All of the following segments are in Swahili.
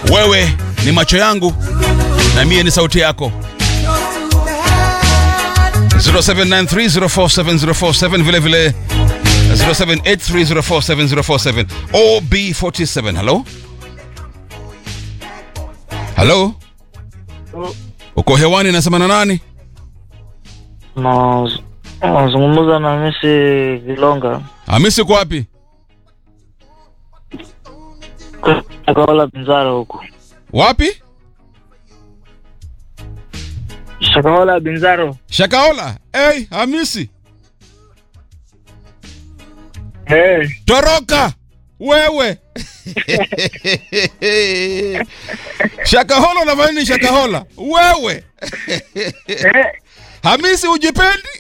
wewe ni macho yangu na mie ni sauti yako 0793047047 vile vile 0783047047 OB47 hello hello uko hewani nasema na nani Na- nazungumza na Hamisi Vilonga hamisi uko wapi Shakahola Binzaro huku wapi Shakahola Binzaro shakaola hey, hamisi hey. toroka wewe shakahola unafanya nini shakahola wewe hamisi ujipendi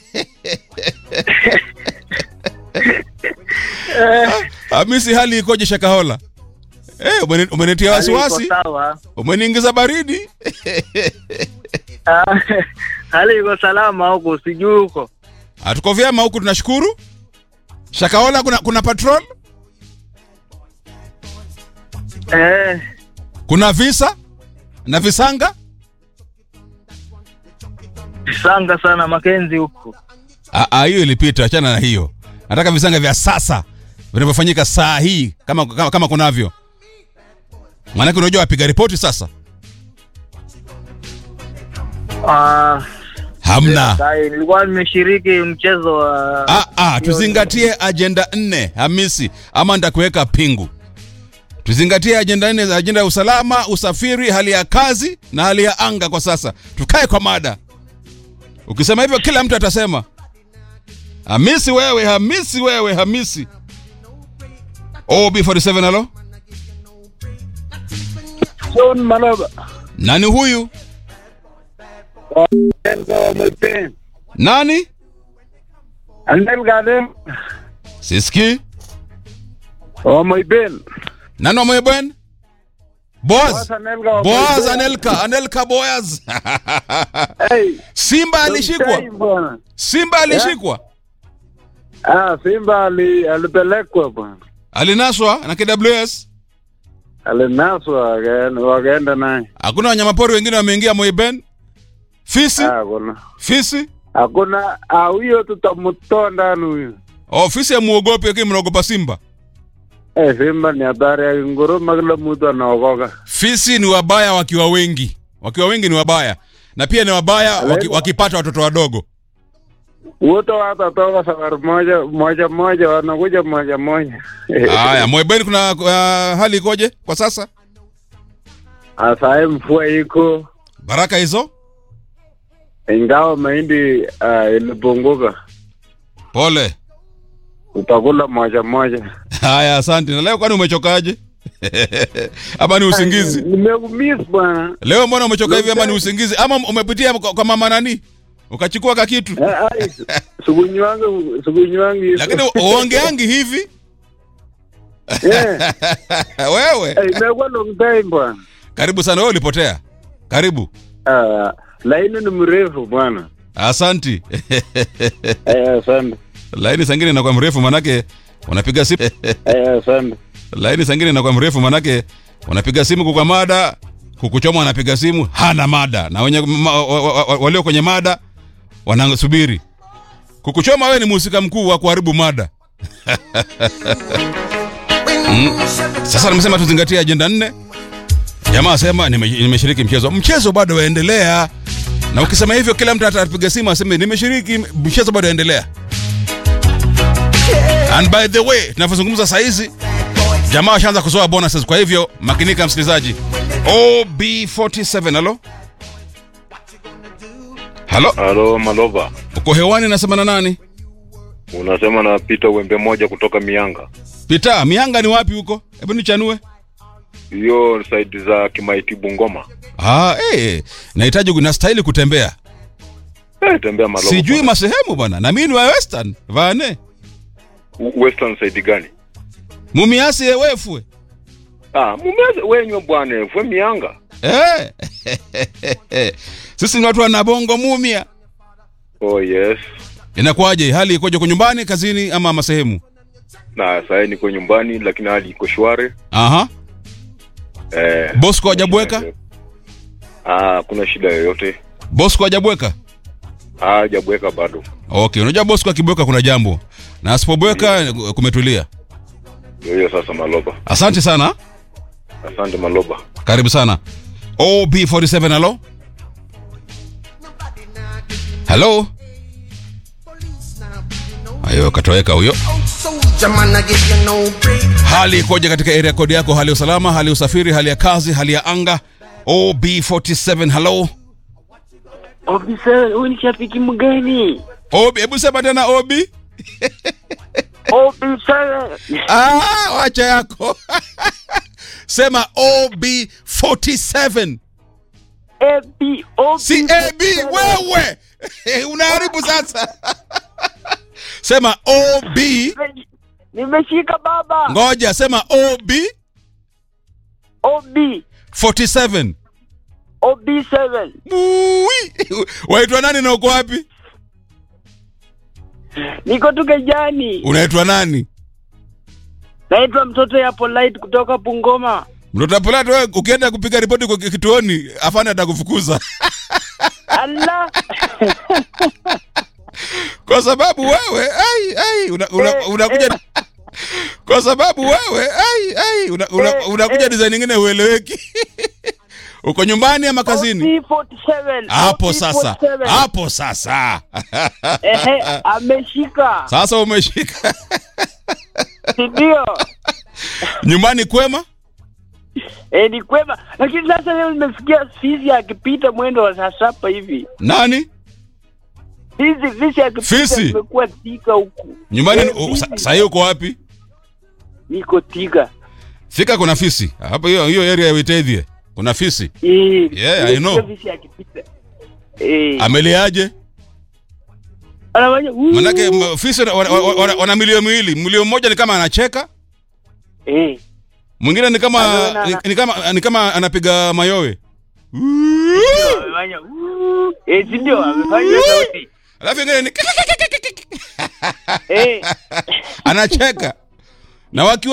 hamisi hali ikoje shakahola hey, umeni- umenitia wasiwasi sawa umeniingiza baridi Ah, hali iko salama huku sijui huko hatuko vyema huku tunashukuru shakahola kuna, kuna patrol eh, kuna visa na visanga sanga sana Makenzi huku Ah, ah, hiyo ilipita, achana na hiyo. Nataka visanga vya sasa vinavyofanyika saa hii kama, kama, kama kunavyo. Maanake unajua wapiga ripoti sasa Ah, hamna. sai, nilikuwa nimeshiriki mchezo wa Ah, ah, tuzingatie ajenda nne Hamisi, ama nitakuweka pingu. Tuzingatie ajenda nne za ajenda ya usalama, usafiri, hali ya kazi na hali ya anga kwa sasa. Tukae kwa mada. Ukisema hivyo kila mtu atasema Hamisi wewe, Hamisi wewe, Hamisi. OB47 halo? John Maloba. Nani huyu? Nani? Andel Gadem. Siski. Oh my Ben. Nani wa Mwebwen? Boaz. Boaz Anelka wa Boaz Mwebwen. Anelka, Anelka Boaz. Hey. Simba alishikwa. Mtai bwana. Simba alishikwa. Ah, Simba ali, alipelekwa bwana. Alinaswa na KWS. Alinaswa wakaenda- wakaenda naye. Hakuna wanyamapori wengine wameingia Mweben. Fisi, Ah, kuna. fisi. Hakuna ah, huyo tutamtoa ndani huyo. Oh, fisi amuogopi lakini mnaogopa Simba. Eh, Simba ni hatari ya nguruma, kila mtu anaogoka. Fisi ni wabaya wakiwa wengi. Wakiwa wengi ni wabaya. Na pia ni wabaya waki, wakipata watoto wadogo. Wote watatoka safari moja moja moja, wanakuja moja moja. Haya, Mweben kuna uh, hali ikoje kwa sasa? Asaye mvua iko, Baraka hizo? ingawa mahindi uh, ilipunguka, Pole. utakula moja moja. Haya, asante. Na leo kwani umechokaje? ama ni usingizi? Nimekumiss bwana. Leo mbona umechoka hivi ama ni usingizi? Ama umepitia kwa, kwa mama nani? Ukachukua ka kitu? Eh, ai, Sikunywangi sikunywangi. Lakini uongeangi hivi? Eh, Wewe. eh, imekuwa long time bwana. Karibu sana wewe ulipotea. Karibu. Ah, laini ni mrefu bwana. Asanti. Eh, asante. Laini sangine inakuwa mrefu manake unapiga simu. Eh, asante. Laini sangine inakuwa mrefu manake unapiga simu kwa mada, kukuchoma anapiga simu hana mada na wenye ma, wa, wa, wa, walio kwenye mada wanasubiri. Kukuchoma wewe ni mhusika mkuu wa kuharibu mada. Mm. Sasa nimesema tuzingatie ajenda nne. Jamaa asema nime- nimeshiriki mchezo. Mchezo bado waendelea. Na ukisema hivyo kila mtu atapiga simu aseme nimeshiriki mchezo bado waendelea. And by the way, tunavyozungumza saa hizi jamaa washaanza kuzoa bonuses, kwa hivyo makinika msikilizaji. OB47 halo? Halo? Halo Malova, Uko hewani nasema na nani? unasema na Peter Wembe moja kutoka Mianga, Pita, mianga ni wapi huko? Hebu nichanue. hiyo side za Kimaiti Bungoma. Ah, eh, nahitaji kunastahili kutembea. Eh, tembea Malova. Sijui bwana. masehemu bwana. Na mimi ni wa Western. Vane. U- Western side gani? Mumiasi ewefwe. Ah, mumeze wenywe bwana, fwe Mianga. Eh. Sisi ni watu wa Nabongo mumia. Oh yes. Inakuwaje? Hali ikoje kwa nyumbani, kazini ama masehemu? Na sasa niko nyumbani lakini hali iko shwari. Aha. Eh, Bosco hajabweka? Ah, kuna shida yoyote? Bosco hajabweka? Ah, hajabweka bado. Okay, unajua Bosco akibweka kuna jambo. Na asipobweka kumetulia. Ndio hiyo sasa Maloba. Asante sana. Asante Maloba. Karibu sana. OB47 hello? Hello? Ayo katoweka huyo. Soldier man, I give you no break. Hali ikoje katika area code yako? Hali ya usalama, hali ya usafiri, hali ya kazi, hali ya anga? OB47 hello? Ofisa, huyu ni shabiki mgani? OB, hebu sema tena OB. Ofisa, Ah, wacha yako. Sema OB47. AB, Si AB wewe. Unaharibu sasa. Sema OB. Nimeshika baba. Ngoja sema OB OB, 47. OB7. Ui. Waitwa nani na uko wapi? Niko tu Kejani. Unaitwa nani? Naitwa mtoto ya Polite kutoka Bungoma. Mtoto Apolati wewe ukienda kupiga ripoti kwa kituoni afande atakufukuza. Allah. Kwa sababu wewe ai ai una, una, Eh, unakuja Kwa sababu wewe ai ai una, una, Eh, unakuja eh. design nyingine ueleweki. Uko nyumbani ama kazini? OB47. Hapo sasa. OB47. Hapo sasa. Ehe, ameshika. Sasa umeshika. Si ndio? Nyumbani kwema? Eh, ni kwema. Lakini sasa leo nimesikia fisi akipita mwendo wa saa saba hivi. Nani? Fisi, fisi akipita Fisi? nimekuwa tika huku. Nyumbani Eh, u- sa- fisi. saa hiyo uko wapi? Niko tika. Fika kuna fisi. Hapo hiyo hiyo area ya Witethie. Kuna fisi. Eh, Yeah, I know. nimesikia Fisi akipita. Eh, Ameliaje? anafanya "Wuu." Manake m- fisi wana, wana, wana, wana milio miwili. Milio mmoja ni kama anacheka, Eh, mwingine ni kama Anaona- ni, ni kama ni kama anapiga mayowe. amefanya "Wuu." Eh, si ndio amefanya sauti. Alafu ingine ni Eh, anacheka. Na wakiwa